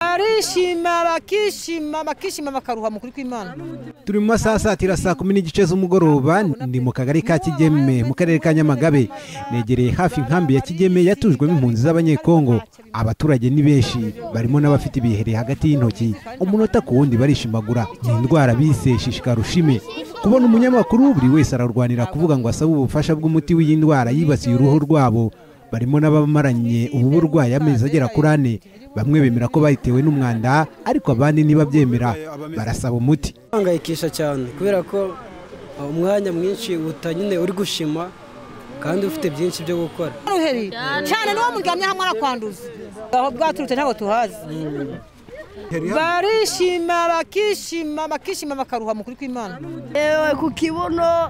barishima bakishima bakishima bakaruha mu kuri kw'imana turi mu masaha satira saa kumi n'igice z'umugoroba ndi mu kagari ka kigeme mu karere ka nyamagabe negereye hafi inkambi ya kigeme yatujwemo impunzi z'abanyekongo abaturage ni benshi barimo n'abafite ibihere hagati y'intoki umunota ku wundi barishimagura ni indwara bise shishikarushime kubona umunyamakuru buri wese ararwanira kuvuga ngo asabe ubufasha bw'umuti w'iyi ndwara yibasiye uruhu rwabo barimo n'abamaranye ubu burwayi amezi agera kuri ane bamwe bemera ko bayitewe n'umwanda ariko abandi ntibabyemera barasaba umuti uhangayikisha cyane kubera ko umwanya mwinshi utanyine uri gushima kandi ufite byinshi byo gukora uruheri cyane n'uwo muryamye hamwe arakwanduza aho bwaturutse ntabwo tuhazi barishima bakishima bakishima bakaruha mu kuri kw'imana yewe ku kibuno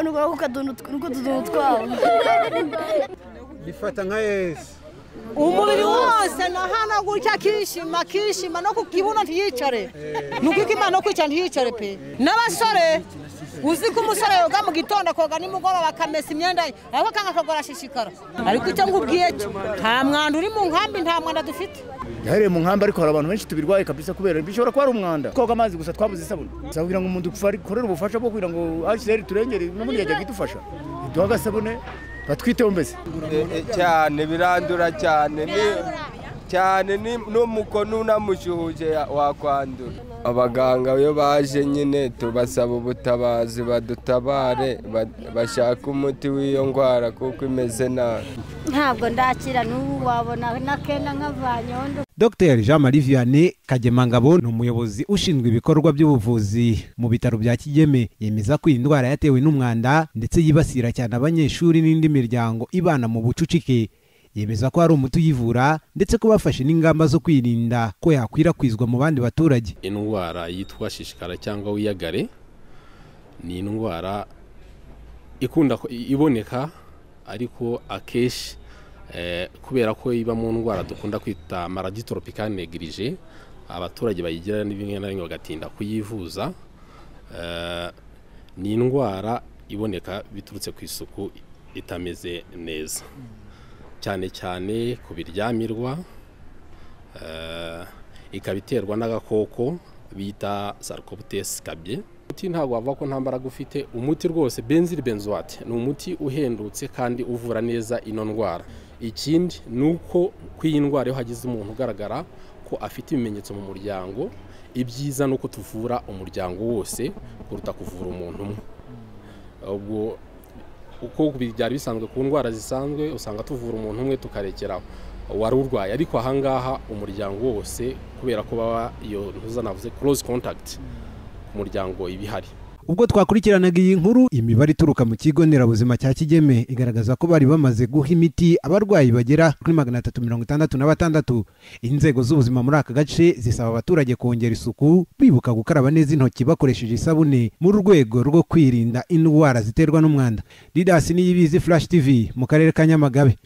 n'utudomo twabo bifata nka yesi umubiri wose nahana gutya akishima akishima no ku kibuno ntiyicare ni ukuri kw'imana no kwicara ntiyicare pe n'abasore uzi ko umusore yoga mu gitondo akoga nimugoroba akamesa imyenda ye ariko akanga akagora ashishikara ariko icyo ngubwiye cyo nta mwanda uri mu nkambi nta mwanda dufite yahereye mu nkambi ariko hari abantu benshi tubirwaye kabisa kubera bishobora kuba ari umwanda twoga amazi gusa twabuze isabune gusa kugira ngo umuntu dukorere ubufasha bwo kugira ngo hcr turengere n'ubundi yajya kudufasha duha agasabune batwiteho mbese cyane birandura cyane cyane n'umukono unamushyuhuje wakwandura abaganga iyo baje nyine tubasaba ubutabazi badutabare bashaka umuti w'iyo ndwara kuko imeze nabi ntabwo ndakira n'ubu wabona n'akenda nk'avanyeho Dr Jean Marie Vianney Kagemangabo ni umuyobozi ushinzwe ibikorwa by'ubuvuzi mu bitaro bya Kigeme yemeza ko iyi ndwara yatewe n'umwanda ndetse yibasira cyane abanyeshuri n'indi miryango ibana mu bucucike yemeza ko hari umuti uyivura ndetse ko bafashe n'ingamba zo kwirinda ko yakwirakwizwa mu bandi baturage indwara yitwa shishikara cyangwa wiyagare ni indwara ikunda iboneka ariko akenshi kubera ko iba mu ndwara dukunda kwita maraditoropika negirije abaturage bayigira bimwe na bimwe bagatinda kuyivuza ni indwara iboneka biturutse ku isuku itameze neza cyane cyane ku biryamirwa ikaba iterwa n'agakoko bita sarikoputesi kabye umuti ntabwo wavuga ko nta mbaraga ufite umuti rwose benzil benzoate ni umuti uhendutse kandi uvura neza ino ndwara ikindi ni uko ku iyi ndwara iyo hagize umuntu ugaragara ko afite ibimenyetso mu muryango ibyiza ni uko tuvura umuryango wose kuruta kuvura umuntu umwe ubwo uko byari bisanzwe ku ndwara zisanzwe usanga tuvura umuntu umwe tukarekeraho wari urwaye ariko ahangaha umuryango wose kubera ko baba iyo ntuzanavuze close contact umuryango iba ihari ubwo twakurikiranaga iyi nkuru imibare ituruka mu kigo nderabuzima cya kigeme igaragaza ko bari bamaze guha imiti abarwayi bagera kuri magana atatu mirongo itandatu na batandatu inzego z'ubuzima muri aka gace zisaba abaturage kongera isuku bibuka gukaraba neza intoki bakoresheje isabune mu rwego rwo kwirinda indwara ziterwa n'umwanda didasi niyibizi flash tv mu karere ka nyamagabe